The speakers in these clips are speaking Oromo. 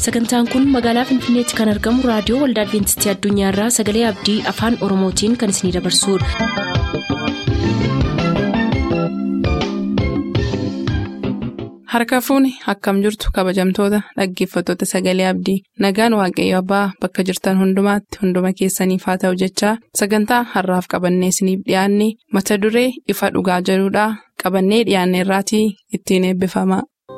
sagantaan kun magaalaa finfinneetti kan argamu raadiyoo waldaa adventistii addunyaarraa sagalee abdii afaan oromootiin kan isinidabarsudha. harka fuuni akkam jirtu kabajamtoota dhaggeeffattoota sagalee abdii nagaan waaqayyo abbaa bakka jirtan hundumaatti hunduma keessaniif haa ta'u jechaa sagantaa harraaf qabannee isiniif dhiyaanne mata duree ifa dhugaa jedhudhaa qabannee dhiyaanne irraatii ittiin eebbifama.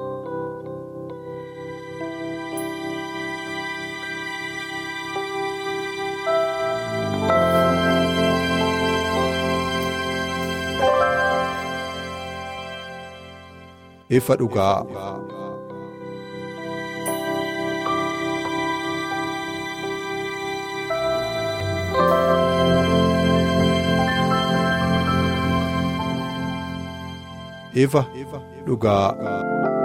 ifa dhugaa. ifa dhugaa.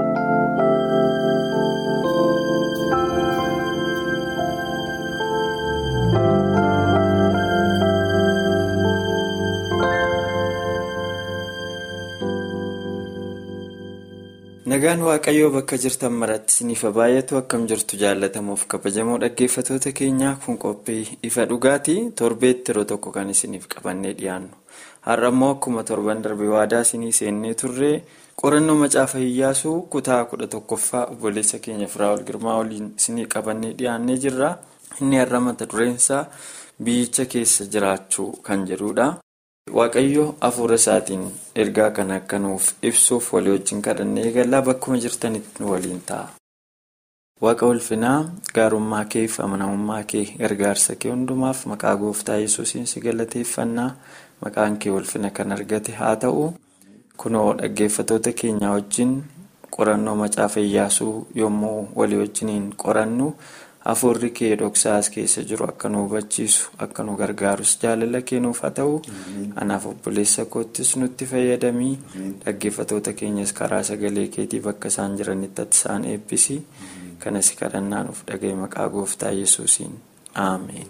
nagaan waaqayyoo bakka jirtan maratti isiniif baay'atu akkam jirtu jaallatamuuf kabajamoo dhaggeeffatoota keenyaa kun qophii ifa dhugaatii torbeetti yeroo tokko kan isiniif qabannee dhiyaannu har'a immoo akkuma torban darbe waadaa isinii seennee turree qorannoo macaafa iyyaasuu kutaa kudha tokkoffaa obboleessa keenya firaa'ol girmaa waliin isinii qabannee dhiyaannee jirra inni har'a mata dureensaa biyyicha keessa jiraachuu kan jedhudha. waaqayyo hafuura isaatiin ergaa kana akka nuuf ibsuuf walii wajjin kadhannee eegallaa bakkuma jirtanitti nu waliin ta'a. waaqa ulfinaa gaarummaa kee fi amanamummaa kee gargaarsa kee hundumaaf maqaa gooftaa yesuusiin si galateeffannaa maqaan kee ulfina kan argate haa ta'u kunoo dhaggeeffatoota keenyaa wajjin qorannoo macaafa iyyaasuu yommuu walii wajjiniin qorannu. hafuurri kee dhoksaas keessa jiru akka nu hubachiisu akka nu gargaarus jaalala kennuuf haa ta'u anaaf obboleessa koottis nutti fayyadamii dhaggeeffatoota keenyas karaa sagalee keetii bakka isaan jiranitti ati isaan eebbisi kanas kadhannaa nuuf dhagaye maqaa gooftaa yesuusiin aameen.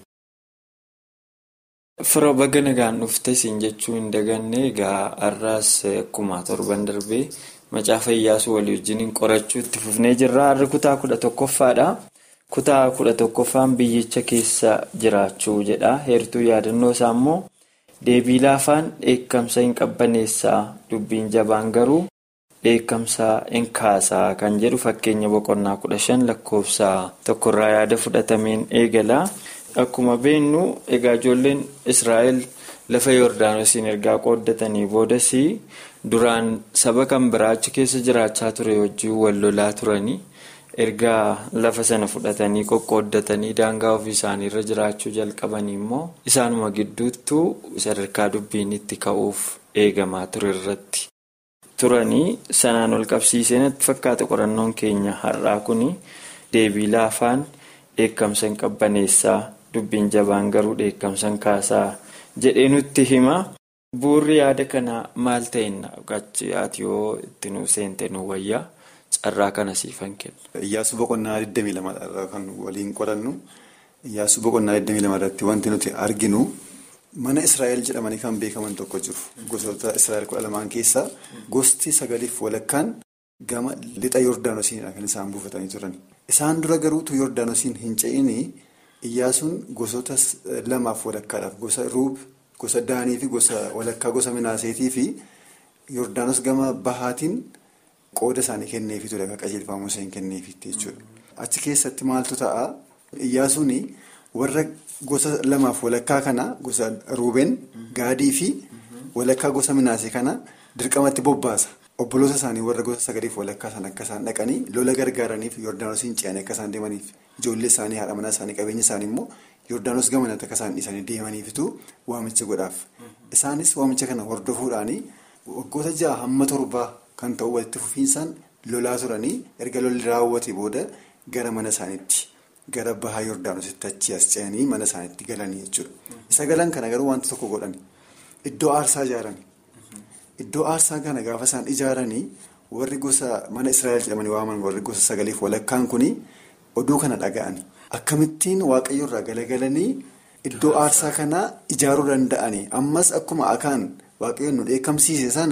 firoo baga nagaan dhufte siin jechuu hin daganne egaa har'aas akkuma torban darbee macaafa iyyaasuu walii wajjiniin qorachuu itti fufnee jirra har'i kutaa kudha tokkoffaadha. kutaa kudha tokkoffaan biyyicha keessa jiraachuu jedha heertuu yaadannoo isaa immoo deebii laafaan dheekkamsa hin qabbaneessaa dubbiin jabaan garuu dheekkamsa hin kaasaa kan jedhu fakkeenya boqonnaa kudha shan lakkoofsa tokkorraa yaada fudhatameen eegala akkuma beennu egaa ijoolleen israa'el lafa yoordaanosiin ergaa qooddatanii boodas duraan saba kan biraa achi keessa jiraachaa ture wajjin wal lolaa turanii. ergaa lafa sana fudhatanii qoqqooddatanii daangaa ofii isaanii irra jiraachuu jalqabanii immoo isaanuma gidduuttuu sadarkaa dubbiin itti ka'uuf eegamaa ture irratti turanii sanaan ol qabsiisee natti fakkaata qorannoon keenya har'aa kun deebii laafaan dheekkamsa hin qabbaneessaa dubbiin jabaan garuu dheekkamsa hin kaasaa jedhee nutti hima buurri yaada kanaa maal ta'inna gachi ati yoo itti nu seente nu wayyaa. carraa kana siifan kenna. Iyyaasuu boqonnaa 22 irraa kan waliin qorannu Iyyaasuu boqonnaa 22 irratti wanti nuti arginu mana Israa'el jedhamanii kan beekaman tokko jiru. Gosoota Israa'el kudha lamaan keessaa gosti sagaliif walakkaan gama lixa Yordaanosiinidha kan isaan buufatanii turan. Isaan dura garuutu Yordaanosiin hin ce'ini Iyyaasuun gosoota lamaaf walakkaadhaaf gosa Ruub, gosa Daanii fi gosa walakkaa gosa Minaaseetii fi Yordaanos gama Bahaatiin. Qooda isaanii kenneefi ture akka qajeelfama Museen kenneefitti jechuudha. Achi keessatti maaltu ta'a? Iyyaasuun warra gosa lamaaf walakkaa kana gosa Ruubeen, Gaadii fi walakkaa gosa Minaasee kana dirqamatti bobbaasa. Obboloota isaanii warra gosa sagaliif walakkaa sana akka isaan dhaqanii lola gargaaraniif Yordaanosiin ce'anii akka isaan deemaniif ijoollee isaanii haadha manaa isaanii qabeenya isaanii immoo Yordaanos gamanatti akka isaan dhiisanii deemaniifitu waamicha godhaaf. Isaanis waamicha kana hordofuudhaanii waggoota ja'a hamma torbaa. Kan ta'u walitti fufiinsaan lolaa turanii erga lolli raawwate booda gara mana isaaniitti gara bahaa Yordaanositti achi as ce'anii mana isaaniitti galanii jechuudha. Isa galan kana garuu wanti tokko godhani. Iddoo aarsaa ijaarani. Iddoo aarsaa kana gaafa isaan ijaaranii warri gosa mana Israa'el jedhamanii waaman warri gosa sagaliif walakkaan kuni oduu kana dhaga'ani. Akkamittiin waaqayyo irraa galagalanii iddoo aarsaa kana ijaaruu danda'ani. Ammas akkuma akaan waaqayyoon nu dheekkamsiise sana.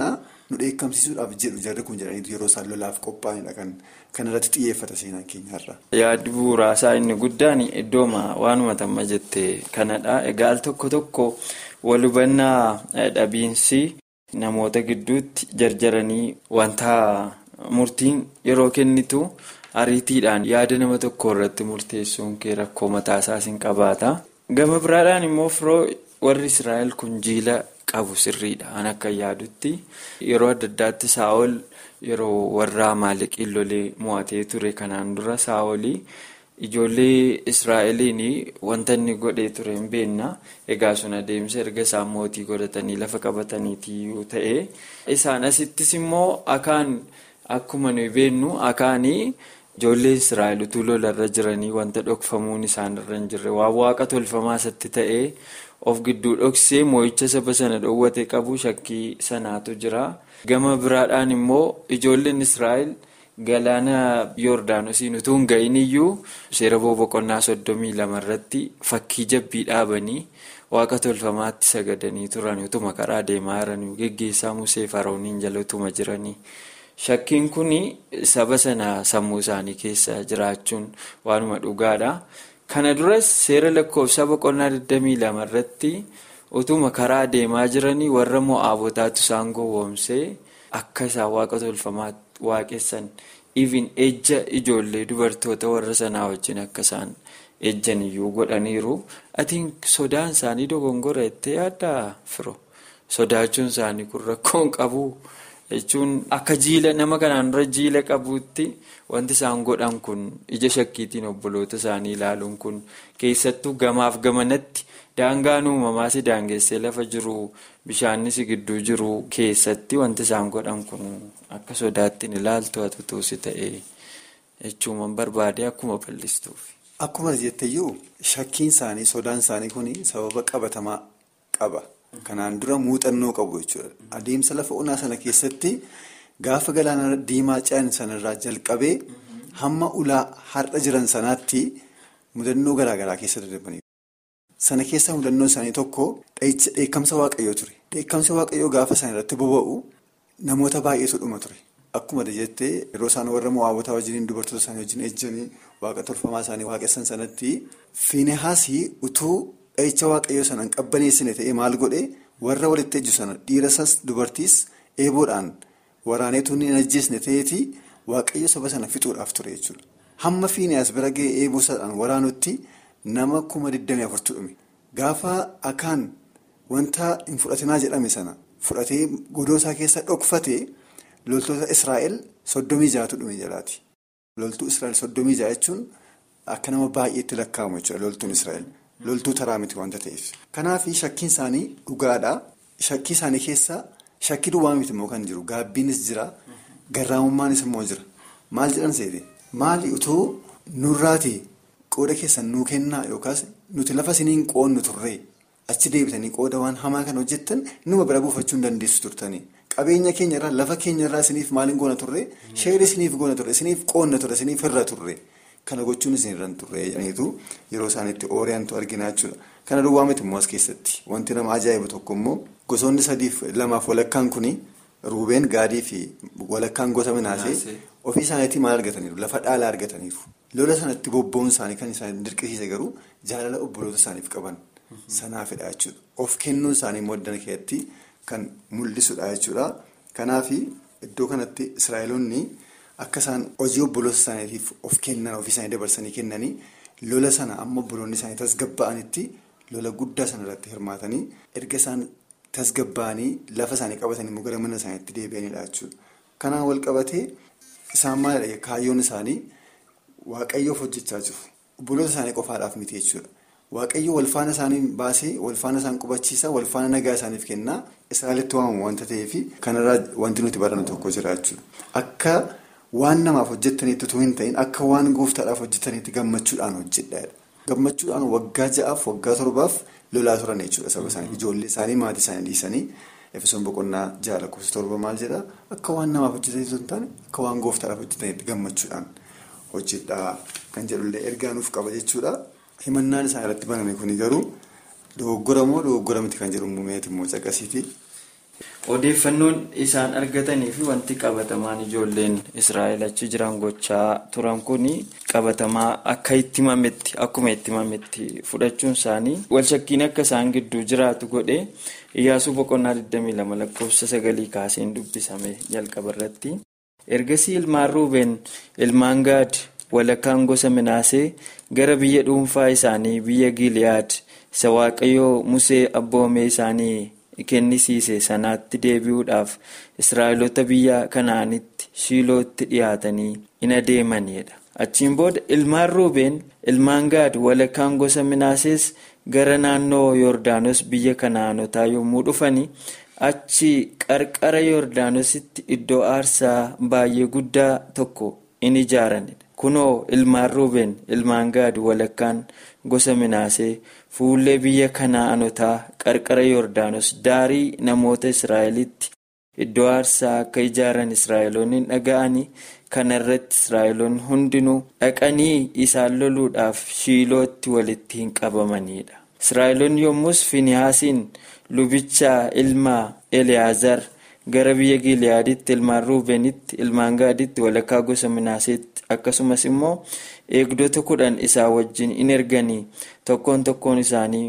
nu dheekkamsiisuudhaaf jedhu jarri kun jedhaniitu yeroo isaan lolaaf qophaa'anidha kan kanarratti xiyyeeffata seenaan keenyarra. Yaaddi bu'uuraasaa inni guddaan iddooma waanuma tamma jette kanadha. Egaa al tokko tokko wal hubannaa dhabiinsi namoota gidduutti jarjaranii wanta murtiin yeroo kennitu ariitiidhaan yaada nama tokko irratti murteessuun kee rakkoo mataasaas hin qabaata. Gama biraadhaan immoo firoo warri Israa'el kun jiila qabu sirriidha. An akka yaadutti yeroo adda addaatti saa'ol yeroo warra maaliqiin lolee mo'atee ture kanaan dura saa'olii ijoollee Israa'eliin wanta inni godhee ture hin beekna. Egaa sun adeemsa erga isaan mootii godhatanii lafa qabataniiti yoo ta'e. Isaan asittis immoo akaan akkuma nuyi beennu akaanii. Ijoollee Israa'el utuu lolarra jiranii wanta dhokfamuun isaanirra hin jirre waan waaqa tolfamaa isatti ta'ee of gidduu dhoksee moo'icha saba sana dhoowwate qabu shakkii sanaatu jira. Gama biraadhaan immoo ijoolleen Israa'el galaana Yoordaanosiin utuu hin gahin iyyuu seera boqonnaa soddomii lama irratti fakkii jabbii dhaabanii waaqa tolfamaatti sagadanii turan utuma karaa deemaa jiranii geggeessaa Musee Farooniin jala utuma jiranii. Shakkiin kun saba sana sammuu isaanii keessa jiraachuun waanuma dhugaadha. Kana duras seera lakkoofsa boqonnaa 22 irratti utuma karaa deemaa jiranii warra mo'aabotaatu isaan gowwoomsee akka isaan waaqa tolfamaa waaqessan even ejja ijoollee dubartoota warra sanaa wajjin akka isaan ejjan iyyuu godhaniiru. Atiin sodaan isaanii dogongora jettee yaaddaa firo? Sodaachuun isaanii kun rakkoon qabu. jechuun akka jiila nama kanaan dura jiila qabuutti wanti isaan godhan kun ija shakkiitiin obboloota isaanii ilaaluun kun keessattuu gamaaf gamanatti daangaan uumamaa si daangessee lafa jiru bishaanis gidduu jiru keessatti wanti isaan godhan kun akka sodaattiin ilaaltu hatutuusi ta'e jechuun barbaade akkuma bal'istuuf. Akkuma jetteyyuu shakkiin isaanii sodaan isaanii kun sababa qabatamaa qaba. Kanaan dura muuxannoo qabu jechuudha. Adeemsa lafa onaa sana keessatti gaafa galaana diimaa ce'an sanarraa jalqabee hamma ulaa har'a jiran sanaatti mudannoo garaagaraa keessa darbanii. Sana keessa mudannoo isaanii tokko dheekkamsa waaqayyoo ture. Dheekkamsa waaqayyoo gaafa isaan irratti boba'u namoota baay'eetu dhuma ture. Akkuma jettee yeroo isaan warra mo'aabotaa wajjin dubartoota isaanii wajjin ejjanii waaqa tolfamaa isaanii waaqessan sanatti Fiinehaasii utuu. Dhahicha waaqayyoo sanaan qabbaneessine ta'ee maal godhee warra walitti ejju sana dhiirasas dubartiis eeboodhaan waraaneetu hin ajjeesne ta'eeti waaqayyo saba sana fixuudhaaf ture jechuudha. Hamma Fiinehaas bira ga'ee eeboo sanaan waraanutti nama kuma 24 dhume. Gaafa akaan wanta hin fudhatinaa jedhame sana fudhatee godoo isaa keessa dhokfatee loltoota Israa'el soddomii jaatu dhume jalaati. Loltuu Israa'el soddomii jaa jechuun akka nama baay'eetti lakkaa'amu jechuudha loltuun Israa'el. Loltuu taraa miti wanta ta'eef. Kanaaf shakkiin isaanii dhugaadha. Shakkii isaanii keessa shakkii duwwaa miti immoo kan jiru gaabbiinis jira garraamummaanis immoo jira. Maal jedhan seete maali utuu nurraati qooda keessan nuu kennaa yookaas nuti lafa isiniin qoonnu turre achi deebitanii qooda waan hamaa kan hojjettan numa bira buufachuu hin dandeessu turtanii. Qabeenya keenyarraa lafa keenyarraa isiniif maaliin goona turre sheerri isiniif goona turre isiniif qoonna turre isiniif hirra turre. Kana gochuun isin irraan turre jedhaniitu yeroo isaaniitti ooriyaantu arginaa jechuudha. Kana duwwaa miti immoo as keessatti wanti nama ajaa'ibu tokko immoo gosoonni sadiif lamaaf walakkaan kuni ruubeen gaadii fi walakkaan gosa minaasee ofii isaaniitti maal argataniiru lafa dhaalaa argataniiru. Lola sanatti bobba'uun isaanii kan isaan dirqisiise garuu jaalala obboloota isaaniif qaban sanaafidha jechuudha. Of kennuun isaanii immoo iddoo keessatti kan mul'isudha jechuudha. Kanaaf iddoo kanatti Israa'eloonni. Akka isaan hojii obboloota isaaniitiif of kennan ofii isaanii dabarsanii kennanii lola sana amma obboloonni isaanii tasgabba'anitti lola guddaa sana irratti hirmaatanii erga isaan tasgabba'anii lafa isaanii qabatanii immoo gara mana isaaniitti deebi'anidha jechuudha. Kanaan wal qabatee isaan maalidha kaayyoon isaanii waaqayyoof hojjechaa jiru. Obboloota isaanii qofaadhaaf miti jechuudha. Waaqayyo walfaana isaanii baasee walfaana isaan qubachiisa walfaana nagaa isaaniif kennaa Israa'elitti waamamu wanta ta'eef kanarraa wanti nuti barannu tokko jira jechuudha. Akka waan namaaf hojjetaniitti utuu hin ta'in akka waan gooftaadhaaf hojjetaniitti gammachuudhaan hojjedha. Gammachuudhaan waggaa ja'aaf waggaa torbaaf lolaa turan jechuudha saba isaanii ijoollee isaanii maatii isaanii dhiisanii efesoon boqonnaa ja'a lakkoofsa torba maal jedhaa akka waan namaaf hojjetaniitti hin taane akka waan gooftaadhaaf hojjetaniitti gammachuudhaan hojjedhaa kan jedhullee ergaa nuuf qaba jechuudha. Himannaan isaan irratti baname kuni garuu dogoggora moo dogoggora miti kan jedhu muumeeti immoo caqasiiti Odeeffannoon isaan argatanii fi wanti qabatamaan ijoolleen Israa'el achi jiran gochaa turan kun qabatamaa akka itti himametti akkuma itti himametti fudhachuun isaanii wal shakkiin akka isaan gidduu jiraatu godhe Iyyaasuu boqonnaa 22 lakkoofsa sagalii kaaseen dubbisame jalqaba irratti. Ergasii ilmaan Ruubeen ilmaan Gaad walakkaan gosa Minaasee gara biyya dhuunfaa isaanii biyya Giliyaad isa Waaqayyoo Musee abboomee isaanii. kennisiise sanaatti deebi'uudhaaf israa'eloota biyya kanaanitti shiilootti dhiyaatanii in adeemanidha achiin booda ilmaan ruubeen ilmaan gaad walakkaan gosa minaasees gara naannoo yoordaanos biyya kanaanotaa yommuu dhufanii achi qarqara yoordaanositti iddoo aarsaa baay'ee guddaa tokko in ijaaranidha kunoo ilmaan ruubeen ilmaan gaad walakkaan gosa minaasee fuullee biyya kanaanotaa qarqara yoordaanos daarii namoota israa'elitti iddoo aarsaa akka ijaaran israa'eloonni dhaga'anii kana irratti israa'eloonni hundinuu dhaqanii isaan loluudhaaf shiilootti walitti hin qabamanidha israa'eloonni yommus finihaasiin lubicha ilma eliyaazar gara biyya giliyaaditti ilmaan ruubeenitti ilmaan gaaditti walakkaa gosa minaaseetti akkasumas immoo eegdota kudhan isaa wajjin in erganii tokkoon tokkoon isaanii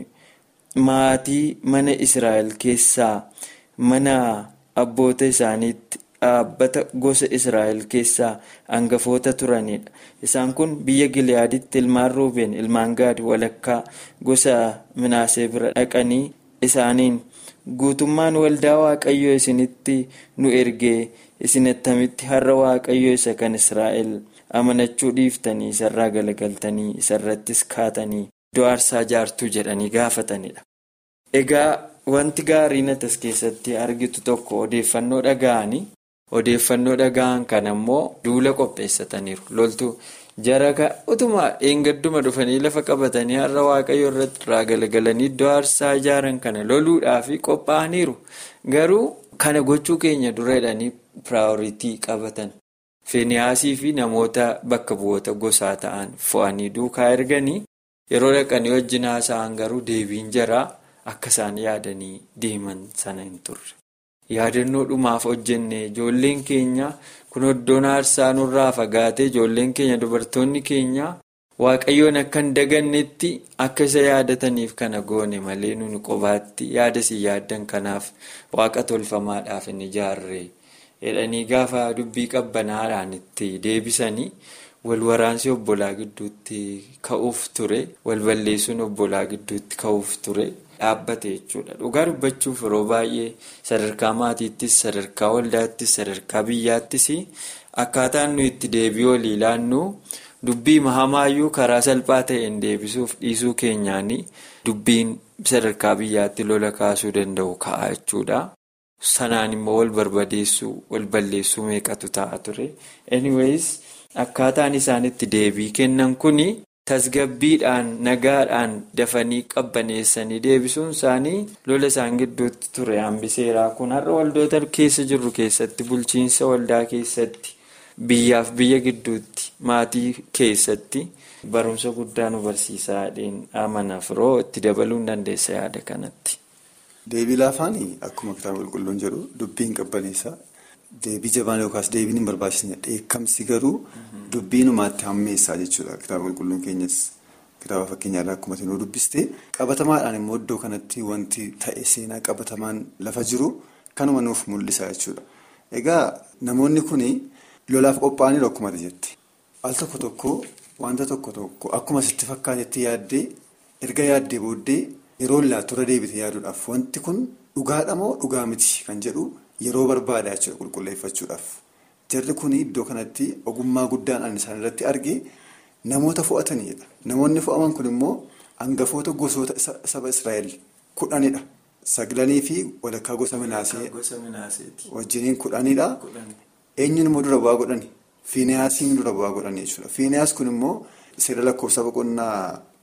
maatii mana israa'el keessaa mana abboota isaaniitti dhaabbata gosa israa'el keessaa hangafoota turanidha isaan kun biyya giliyaaditti ilmaan ruubeen ilmaan gaad walakkaa gosa minaasee bira dhaqanii isaaniin guutummaan waldaa waaqayyoo isinitti nu ergee isin attamitti har'a waaqayyoo isa kan israa'el amanachuu dhiiftanii isarraa galagaltanii isarrattis kaatanii iddoo aarsaa jaartuu jedhanii gaafatanidha. Egaa wanti gaariin as keessatti argitu tokko odeeffannoo dhaga'anii odeeffannoo dhaga'an kan ammoo duula qopheessataniiru loltuu jara utuma dheengadduma dhufanii lafa qabatanii har'a waaqayyo irratti irraa galagalanii iddoo aarsaa ijaaran kana loluudhaaf qophaa'aniiru garuu kana gochuu keenya dura jedhanii piraayoritii qabatan. Feeniyaasii fi namoota bakka bu'oota gosaa ta'an fo'anii duukaa erganii yeroo dhaqanii wajjin haasa'an garuu deebiin jaraa akka isaan yaadanii deeman sana hin turre. Yaadannoo dhumaaf hojjenne ijoolleen keenya kun iddoon aarsaa nurraa fagaate ijoolleen keenya dubartoonni keenya waaqayyoon akka hin dagannetti akka isa yaadataniif kana goone malee nuni qobaatti yaada si yaaddan kanaaf waaqa tolfamaadhaaf hin ijaarre. jedhanii gaafa dubbii qabbanaadhaan itti deebisanii wal waraansi obbolaa gidduutti ka'uuf ture wal balleessuun obbolaa gidduutti ka'uuf ture dhaabbate jechuudha dhugaa dubbachuuf yeroo baay'ee sadarkaa maatiittis sadarkaa waldaattis sadarkaa biyyaattis akkaataan nu itti deebii olii ilaannu dubbii mahamaayyuu karaa salphaa ta'een deebisuuf dhiisuu keenyaanii dubbiin sadarkaa biyyaatti lola kaasuu danda'u ka'a jechuudha. sanaan immoo wal barbadeessuu wal balleessuu meeqatu ta'a ture anyways akkaataan isaan itti deebii kennan kuni tasgabbiidhaan nagaadhaan dafanii qabbaneessanii deebisuun isaanii lola isaan gidduutti ture hambiseeraa kun har'a waldoota keessa jirru keessatti bulchiinsa waldaa keessatti biyyaaf biyya gidduutti maatii keessatti barumsa guddaa nu barsiisaa amanaaf firoo itti dabaluu dandeessa yaada kanatti. Deebii laafaanii akkuma kitaaba qulqulluun jedhu dubbiin qabbaneessa deebii jabaan yookaas deebiin hin barbaachisne dheekkamsi garuu dubbiinumaatti hammeessaa jechuudha kitaaba qulqulluun keenyas kitaaba fakkeenyaarraa akkuma nu dubbiste qabatamaadhaan immoo iddoo kanatti wanti ta'e seenaa qabatamaan lafa jiru kanuma nuuf mul'isa jechuudha. Egaa namoonni kun lolaaf qophaa'anii akkuma jetti al tokko tokko wanta tokko tokko akkuma sitti fakkaatetti yaaddee erga yaaddee booddee. Yeroo laattura deebite yaaduudhaaf wanti kun dhugaadha moo dhugaa miti kan jedhu yeroo barbaada jechuudha qulqulleeffachuudhaaf. Jarri kun iddoo kanatti ogummaa guddaan ani isaan irratti arge namoota fo'atanidha. Namoonni fo'aman kun immoo hangafoota gosoota saba Israa'el kudhanidha. Saglanii fi walakkaa gosa minaasee wajjiniin kudhanidha. Eenyuun immoo dura bu'aa godhani? Fiiniyaasiin dura bu'aa godhani jechuudha. Fiiniyaas kun immoo seera lakkoofsa boqonnaa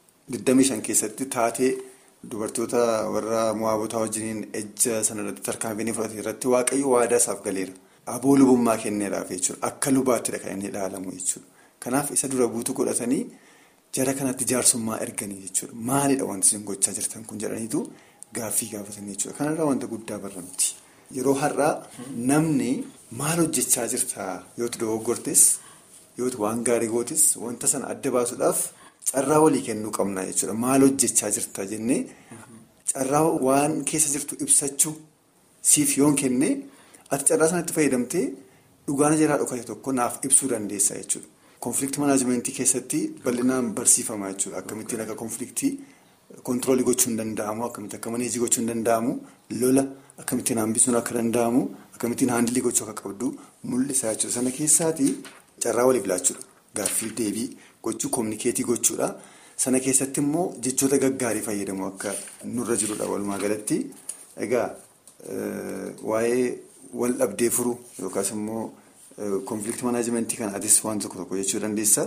25 keessatti taatee. Dubartoota warra mo'aabotaa wajjiniin ejja sanarratti tarkaanfii fudhate irratti waaqayyo waadaa isaaf galeera. Aboo lubummaa kenneeraaf jechuudha. Akka lubaattidha kan inni ilaalamu jechuudha. Kanaaf isa dura buutu godhatanii jara kanatti jaarsummaa erganii jechuudha. Maalidha wanti isin gochaa jirtan kun jedhaniitu gaaffii gaafatanii jechuudha. Kanarraa wanta guddaa barra nuti. yeroo har'aa namni maal hojjechaa jirta yootu dogoggortes yootu waan gaarii gootes wanta sana adda baasuudhaaf carraa walii kennuu qabna jechuudha. Maal hojjechaa jirta jennee carraa waan keessa jirtu ibsachuu siif yoon kenne ati carraa sanatti fayyadamtee dhugaan jiraa dhokate tokko naaf ibsuu dandeessa jechuudha. Konfliktii manaajimentii keessatti bal'inaan barsiifama jechuudha. Akkamittiin akka konfliktii kontiroolii gochuun danda'amu, akkamittiin akka maneejii gochuun danda'amu, lola akkamittiin hambisuun akka danda'amu, akkamittiin haandilii gochuu akka qabdu mul'isa jechuudha. Sana keessaati carraa waliif laachuudha. Gaaffii deebii gochuu, kominikeetii gochuudha. Sana keessatti immoo jechoota gaggaarii fayyadamu akka nurra jirudha walumaa galatti. Egaa waa'ee wal dhabdee furuu yookaas immoo. Konfliktii manaajimentii kana atis waan tokko tokko jechuu dandeessaa?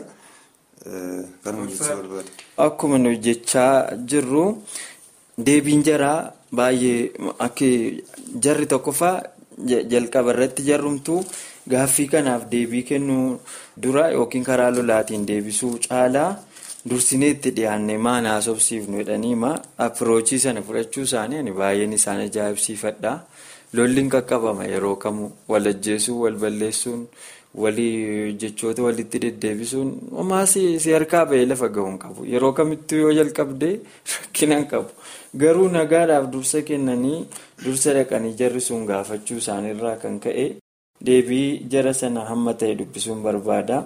Kanuma jechuu barbaada. Akkuma nuyi jechaa jirru deebiin jaraa baay'ee akka jarri tokkoffaa jalqaba irratti jarrumtu gaaffii kanaaf deebii kennuu dura yookiin karaa lolaatiin deebisuu caalaa dursinee itti dhiyaannee maan haasofsiifnu jedhaniima appiroochii sana fudhachuu isaanii ani baay'een isaan ajaa'ibsiifadha. Lolliin qaqqabama yeroo kamuu wal ajjeesuun wal balleessuun walii jechoota walitti deddeebisuun homaa si harkaa ba'ee lafa ga'uun qabu yeroo kamittuu yoo jalqabdee rakkina hin qabu garuu nagaadhaaf dursa kennanii dursa dhaqanii jarri sun gaafachuu isaaniirraa kan ka'e deebii jara sana hamma ta'e dubbisuun barbaada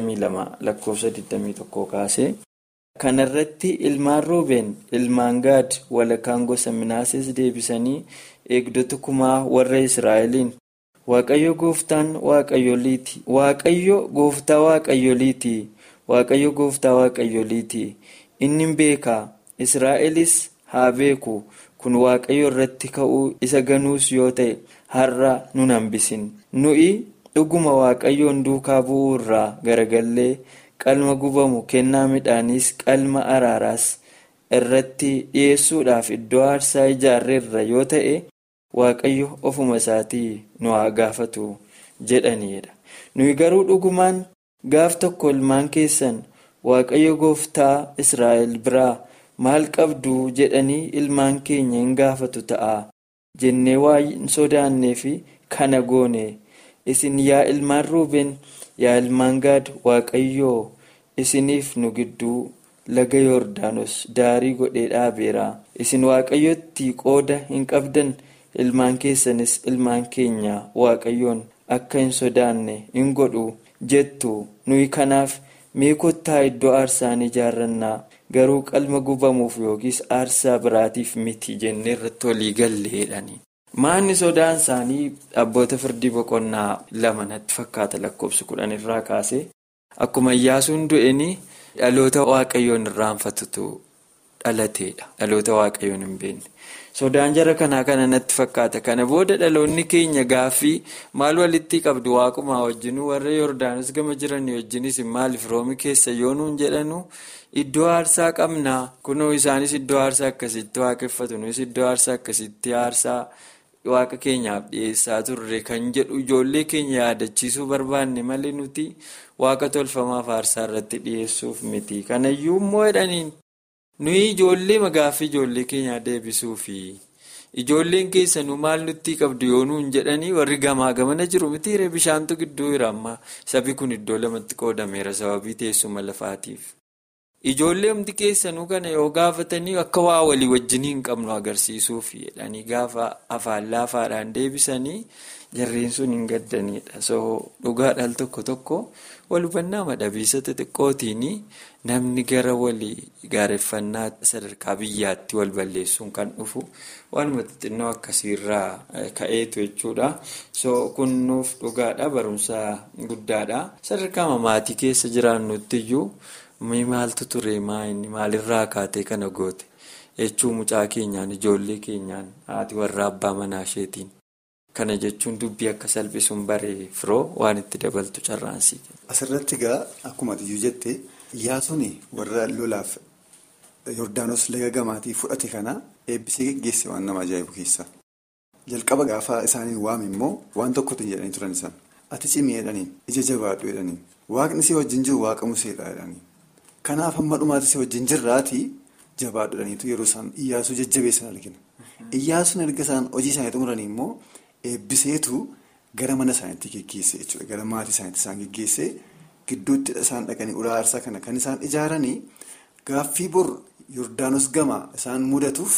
22 lakkoofsa 21 kaasee. kanarratti ilmaan roobeen ilmaan gaad walakkaan gosa minaases deebisanii eegdota kumaa warra israa'eliin waaqayyo gooftaan waaqayyoliiti waaqayyo gooftaa waaqayyoliiti waaqayyo gooftaa waaqayyoliiti inni beekaa israa'elis haa beeku kun waaqayyo irratti ka'uu isa ganuus yoo ta'e har'a nun hambisin nuyi dhuguma waaqayyoon duukaa bu'uu irraa garagallee. qalma gubamu kennaa midhaaniis qalma araaraas irratti dhiyeessuudhaaf iddoo aarsaa ijaarreerra yoo ta'e waaqayyo ofuma isaatii nu haa gaafatu jedhaniidha nuyi garuu dhugumaan gaaf tokko ilmaan keessan waaqayyo gooftaa israa'el biraa maal qabdu jedhanii ilmaan keenya hin gaafatu ta'a jennee waan sodaannee fi kana goone isin yaa ilmaan ruubeen. yaa ilmaan gaad waaqayyoo isiniif nu gidduu laga yoordaanos daarii godhee dhaabeera isin waaqayyotti qooda hin qabdan ilmaan keessanis ilmaan keenya waaqayyoon akka hin sodaanne hin godhu jettu nuyi kanaaf mee kottaa iddoo aarsaa ijaarrannaa garuu qalma gubamuuf yookiis aarsaa biraatiif miti jennee irratti walii galleedhani. Maanni sodaan isaanii abboota firdii boqonnaa lama natti fakkaata lakkoofsa kudhan irraa kaase akkuma iyyaasuun du'een dhaloota waaqayyoon irraanfatutu dhalateedha. Dhaloota waaqayyoon hin beekne. Sodaan jara kanaa kana natti fakkaata. Kana booda dhaloonni keenya gaaffii maal walitti qabdu waaqumaa wajjin warra Yordaanos gama jiranii wajjinis maaliif roomi keessa yoo nuun jedhanu iddoo aarsaa qabnaa kunoo isaanis iddoo aarsaa akkasitti waaqeffatu nunis iddoo aarsaa akkasitti aarsaa. Waaqa keenyaaf dhiyeessaa turre kan jedhu ijoollee keenya yaadachiisuu barbaanne malee nuti waaqa tolfamaaf aarsaa irratti dhiyeessuuf miti. Kanayyuu immoo jedhaniin nuyi ijoollee magaaffii ijoollee keenyaa deebisuufi ijoolleen keessanuu maal nutti qabdu yoo nuun jedhanii warri gamaa gamana jiru mitiiree bishaantu gidduu jira amma sabi kun iddoo lamatti qoodameera sababii teessuma lafaatiif. Ijoollee humti keessanuu kana yoo gaafatanii akka waa walii wajjin hin qabnu agarsiisuuf jedhanii gaafa afaan laafaadhaan deebisanii jarreen sun hin gaddanidha. So dhugaadhaan tokko tokko wal hubannaa madhabiisa xixiqqootiin namni gara walii gaareffannaa sadarkaa biyyaatti wal balleessuun kan dhufu waanuma xixinnoo akkasiirraa ka'eetu jechuudha. So kun nuuf dhugaadha barumsa guddaadha. Sadarkaa maatii keessa jiraannutti iyyuu. Mee maaltu ture maayini maalirraa kaatee kana goote jechuu mucaa keenyaan ijoollee keenyaan haati warra abbaa manaa isheetiin kana jechuun dubbii akka salphisuun baree firoo waan itti dabaltu carraansii. Asirratti egaa akkuma iyyuu jette Iyyaasuun warra lolaaf Yordaanos laga gamaatii fudhate kana eebbisee geggeesse waan nama ajaa'ibu keessa. Jalqaba gaafa isaanii waame immoo waan tokkotti jedhanii turan isaan ati cimii jedhaniin ija jabaadhu jedhaniin waaqni si wajjin jiru waaqa museedha jedhaniin. Kanaaf hamma dhumaatti si wajjin jirraatii jabaadhudhaniitu yeroo isaan iyyaasuu jajjabeessan argina. Iyyaasuun erga isaan hojii isaanii xumuranii immoo eebbiseetu gara mana isaaniitti geggeesse jechuudha. Gara maatii isaaniitti isaan geggeesse gidduutti isaan dhaqanii ulaa aarsaa kana kan isaan ijaaranii gaaffii bor Yordaanos gama isaan mudatuuf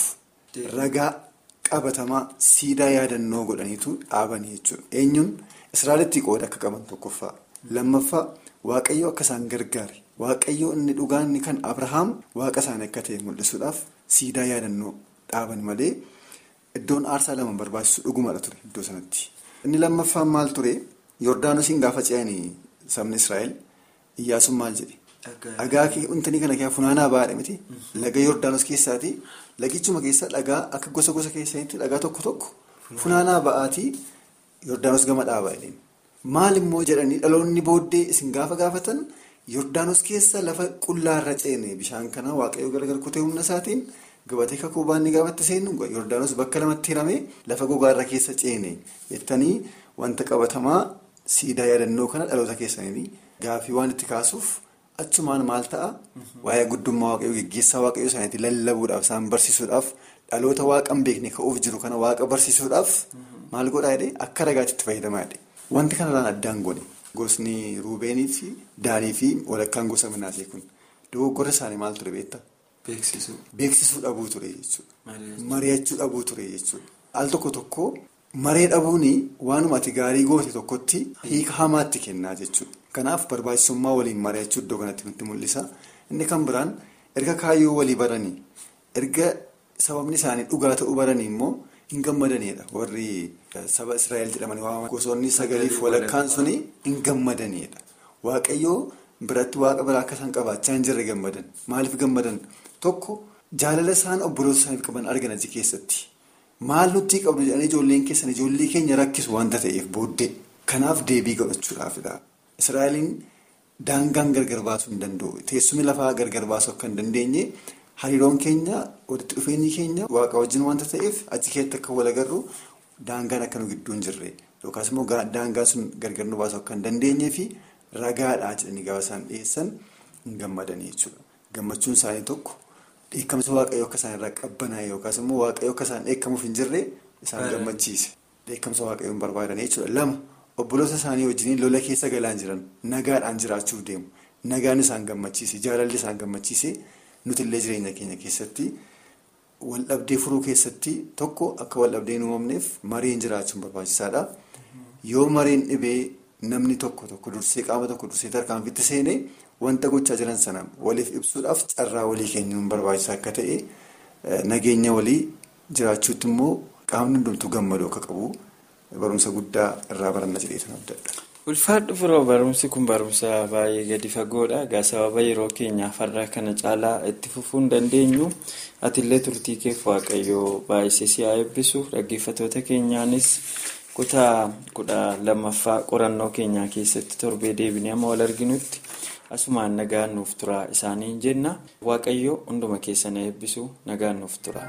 ragaa qabatamaa siidaa yaadannoo godhaniitu dhaabanii jechuudha. Eenyuun Israa'elitti qooda akka qaban tokkoffaa. Lammaffaa Waaqayyo akka isaan gargaare. Waaqayyo inni dhugaan inni kan Abrahaam waaqa isaanii akka ta'e mul'isuudhaaf siidaa yaadannoo dhaaban malee iddoon aarsaa lama barbaachisu dhugumadha ture iddoo sanatti. Inni lammaffaan maal ture Yordaanosiin gaafa ce'anii sabni Israa'el Iyyaasuun maal jedhe? Dhagaa wantoonni kana keessaa funaanaa baadha miti. Laga Yordaanos keessaati. Lagichuma keessa dhagaa akka gosa gosa keessanitti dhagaa tokko tokko funaanaa ba'aatii Yordaanos gama dhaabaa jedheen. Maal immoo jedhanii dhaloonni booddee isin gaafa gaafatan Yordaanos keessa lafa qullaarra ceene bishaan kana waaqayyo gargar kutee humna isaatiin gabatee kakuu baanni gaafatti seenu Yordaanos bakka lamatti hiramee lafa gogaarra keessa ceene jettanii wanta qabatamaa siidaa yaadannoo kana dhaloota keessanii gaafii waan itti kaasuuf. Achumaan maal ta'a waa'ee guddummaa waaqayyoo geggeessaa waaqayyoo isaaniitti lallabuudhaaf isaan barsiisuudhaaf dhaloota waaqa hin beekne ka'uuf jiru kana waaqa barsiisuudhaaf maal godhaa jedhee akka ragaatti itti fayyadamaa jedhe. Wanti kanarraan addaan godhe gosni ruubeenii fi daanii fi walakkaan gosa minaasee kun dogoggorra isaanii maal ture beektaa? Beeksisuu. Beeksisuu dhabuu ture jechuudha. Mari'achuu dhabuu ture jechuudha. Al tokko tokko maree dhabuun waanuma ati gaarii goote tokkotti hiika hamaatti kennaa jechuudha. Kanaaf barbaachisummaa waliin mari'achuu iddoo kanatti nutti mul'isa. Inni kan biraan erga kaayyoo walii baranii erga sababni isaanii dhugaa ta'uu baranii immoo hin gammadanidha. Warri saba Israa'el jedhamanii waamaman gosoonni sagaliif walakkaan suni hin gammadanidha. Waaqayyoo biratti waaqa biraa akka isaan qabaachaa hin jirre gammadan. Maaliif gammadan? Tokko jaalala isaan obboloota isaaniif qaban argan achi keessatti. Maal nutti qabdu jedhanii ijoolleen keessan ijoollee keenya rakkisu waanta ta'eef booddee. Kanaaf deebii godhachuudhaafidha. Israa'eliin daangaan gargar baasuu hin danda'u. Teessumni lafaa gargar baasuu akka hin dandeenye hariiroon keenya walitti dhufeenyi keenya waaqa wajjin waanta ta'eef achi keessatti akka wal agarru daangaan akka nu gidduu hin jirre yookaas immoo daangaan sun gargar nu baasuu akka hin dandeenyee fi ragaadhaa jedhanii gaafa isaan dhiyeessan hin gammadanii jechuudha. Gammachuun isaanii tokko dheekkamsa waaqayyoo akka isaan irraa qabbanaa'e yookaas immoo waaqayyoo akka isaan dheekkamuuf hin jirre isaan gammachiise. Dheekkamsa waaqayyoo hin barbaadanii jechuudha. Lama obboloota isaanii wajjin lola keessa galaan jiran nagaadhaan jiraachuuf deemu. Nagaan isaan gammachiise jaalalli isaan gammachiise nutillee jireenya keenya keessatti waldhabdee furuu keessatti tokko akka waldhabdeen uumamneef mariin jiraachuun barbaachisaadha. Yoo mariin dhibee namni tokko tokko dursee qaama tokko dursee tarkaanfitti seenee wanta gochaa jiran sana waliif ibsuudhaaf carraa walii kennuun barbaachisaa akka ta'e nageenya walii jiraachuutti immoo qaamni hundumtuu gammaduu akka qabu barumsa guddaa irraa baranna jedhee abdadha. Ulfaadhu firoo barumsi kun barumsa baay'ee gadi fagoodha. Egaa sababa yeroo keenyaaf har'a kana caalaa itti fufuu hin dandeenyu. Atillee turtii keef waaqayyoo baay'isee si haa eebbisu. Dhaggeeffattoota keenyaanis kutaa kudha lammaffaa qorannoo keenyaa keessatti torbee deebinee amma wal arginutti asumaan nagaan nuuf tura isaaniin jenna. Waaqayyoo hunduma keessan eebbisu nagaan nuuf tura.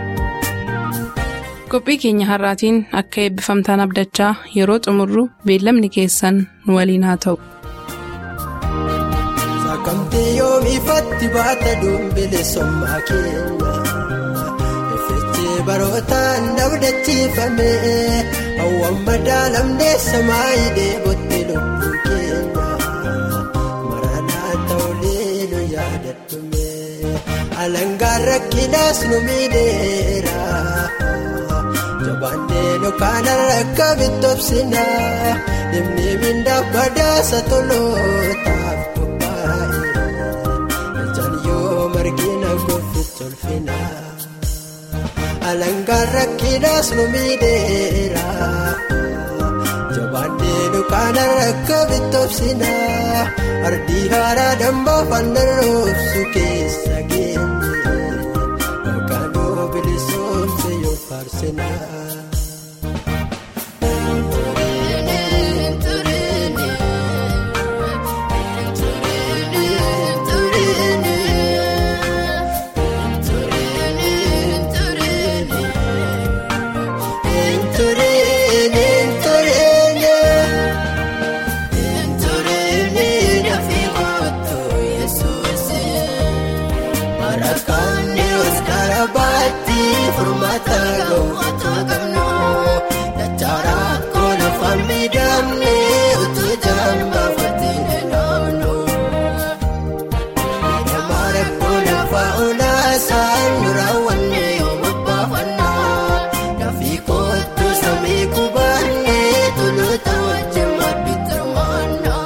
qophii keenya har'aatiin akka eebbifamtaan abdachaa yeroo xumurru beellamni keessan nu waliin haa ta'u. Sakamtee yoom ifatti baata dumbile sommaa keenya Effeechee barootaan dabdachiifame hawwan madaalamnee samaayii deebotte lubbuu keenya Maranaa ta'ulee nu yaadadhume alangaan rakkinaas nu miidheera. Jabaannee dukkaana rakka bitobsina dhimmi mindaa badaasa tolootaaf qophaa'e ijaan yoo margina goofti tolfina alangaan rakkinaas nu miidheera jabaannee dukkaana rakka bitobsina ardii haaraa dambaa fandaroofsu keessa geenye maqaan bilisoomse yoo faarsina. Furmaata ga'u otoo qabnu. isaan nu raawwanne yooma baafannaa dafii kootu samii kubaannee toloota wajjin madditti hirmaannaa.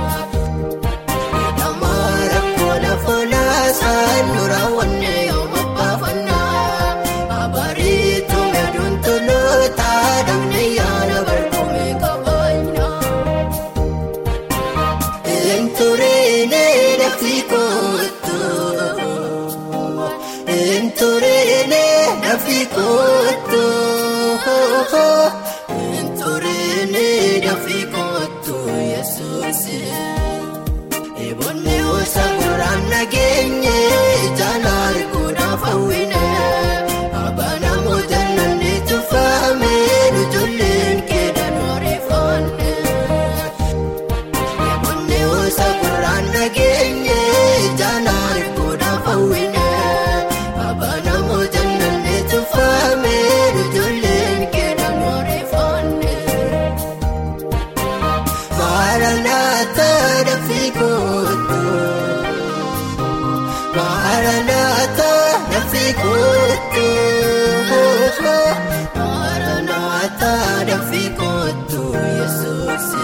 Dhammaara kola foolaa isaan nu raawwanne yooma baafannaa abariitu meeduun toloota damne yaala barkumee qabaannaa. Enturene dafii kootu enturene dafii kootu enturene dafii kootu yesuusi eboonni hosa gurraan nageenye ijaan arguudhaaf hawwine abana moojannanni tuffaame ijoolleen keedhaan oreeffanne. Eboonni hosa gurraan nageenye ijaan arguudhaaf hawwine abana moojannanni tuffaame ijoolleen keedhaan oreeffanne. Maranatha dafii kootu Maranatha dafii kootu Maranatha dafii kootu Yesuusi.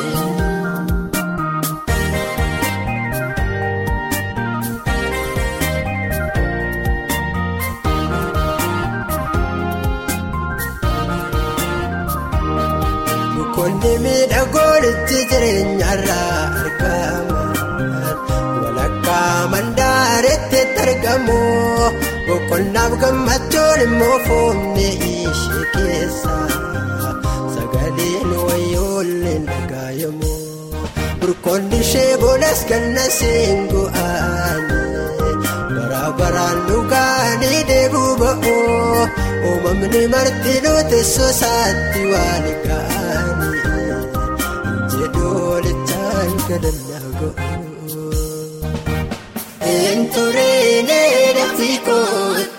Mukoonni miidhagoon itti jireenyarraa argaman walakkaa mandaaretti argamu boqonnaaf gammachuun immoo foonni ishee keessa sagaleen wayyoolleen dhagaayamu burkoonni ishee boonas ganna seengu'aani bara baraan dhugaanii deebuu ba'u uumamni martinuu teessoo isaatti waan ga'anii jedhoolichaan kadhannaa go'u. Enturene dafii kootu.